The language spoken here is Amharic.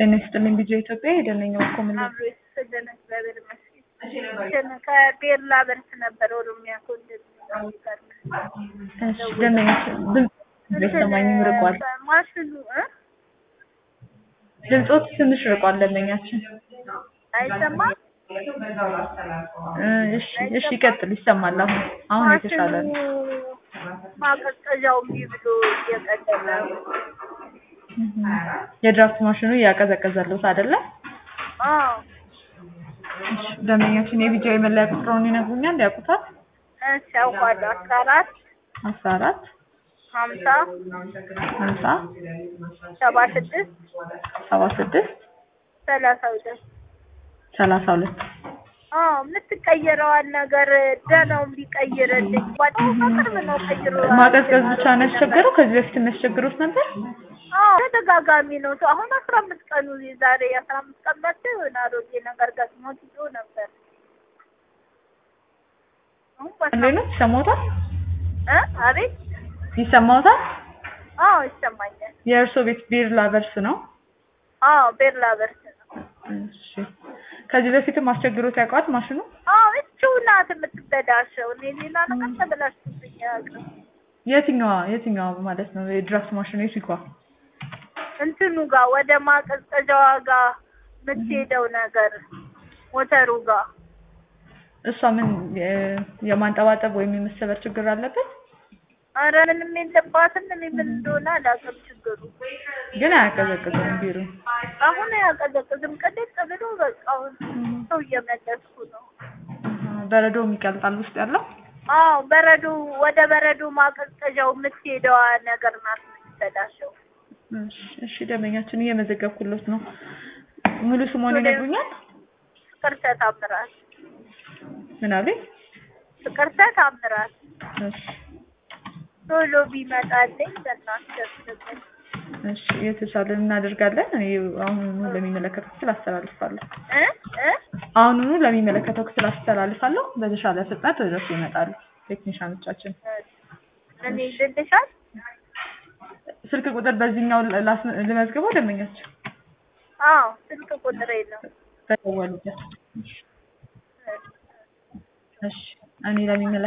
ጤና ይስጥልኝ ቢጆ ኢትዮጵያ የደነኛው እኮ ምን አብሮ የተሰደነ እግዚአብሔር ይመስገን። ከቤርላ በርስ ነበር ኦሮሚያ ኮንደል እሺ ደንበኞች ድምፅ አይሰማኝም ርቋል ማሽኑ እ ድምፆት ትንሽ ርቋል ደንበኛችን አይሰማም እ እሺ እሺ ይቀጥል ይሰማል አሁን አሁን የተሻለ ነው ማቀዝቀዣው እምቢ ብሎ እየቀደለ ነው። የድራፍት ማሽኑ እያቀዘቀዘሉት አይደለ አዎ እሺ ደንበኛችን የቢጃ የመለያ ቁጥሩን ይነግሩኛል ያውቁታል እሺ አውቃለሁ። አስራ አራት አስራ አራት ሀምሳ ሀምሳ ሰባ ስድስት ሰባ ስድስት ሰላሳ ሁለት ሰላሳ ሁለት አዎ የምትቀይረዋን ነገር ደህናው ቢቀይርልኝ ጓደኛው በቅርብ ነው ቀይሮ ማቀዝቀዝ ብቻ ነው ያስቸገረው ከዚህ በፊት የሚያስቸግሩት ነበር አዎ ተደጋጋሚ ነው። አሁን አስራ አምስት ቀኑ ዛሬ አስራ አምስት ቀን መጥቶ የሆነ አሮጌ ነገር ገጥሞት ይዞ ነበር። አሁን በቃ እንዴት ነው ይሰማዎታል እ አቤት ይሰማዎታል አዎ ይሰማኛል። የእርስዎ ቤት ቢር ላቨርስ ነው አዎ ቤርላ በርስ ነው። እሺ ከዚህ በፊትም አስቸግሮት ያውቃል ማሽኑ አዎ እቹ ናት የምትበላሸው። እኔ ሌላ ነገር ተበላሽቶብኝ አያውቅም። የትኛዋ የትኛዋ ማለት ነው የድራፍት ማሽኑ የትኛዋ እንትኑ ጋር ወደ ማቀዝቀዣዋ ጋር የምትሄደው ነገር ሞተሩ ጋር እሷ ምን የ- የማንጠባጠብ ወይም የመሰበር ችግር አለበት አረ ምንም የለባትም። እኔ ምን እንደሆነ አላውቅም ችግሩ። ግን አያቀዘቅዝም ቢሩ አሁን አያቀዘቅዝም። ቅድቅ ብሎ በቃ አሁን ሰው እየመለስኩ ነው። በረዶ የሚቀልጣል ውስጥ ያለው አዎ በረዶ ወደ በረዶ ማቀዝቀዣው የምትሄደዋ ነገር ናት የምትበላሸው። እሺ እሺ ደንበኛችን እየመዘገብኩሎት ነው ሙሉ ስሞን ይነግሩኛል ፍቅርተ ታምራት ምን አለኝ ፍቅርተ ታምራት እሺ ቶሎ ቢመጣልኝ በእናትህ እሺ የተቻለን እናደርጋለን እኔ አሁኑኑ ለሚመለከተው ክፍል አስተላልፋለሁ እ እ አሁኑኑ ለሚመለከተው ክፍል አስተላልፋለሁ በተሻለ ፍጥነት ወደ እርሱ ይመጣሉ ቴክኒሻኖቻችን እኔ ልልሻል ስልክ ቁጥር በዚህኛው ላስ- ልመዝግበው ደንበኛችን አዎ ስልክ ቁጥሬ ነው በደወሉበት እሺ እኔ ለሚመለከተው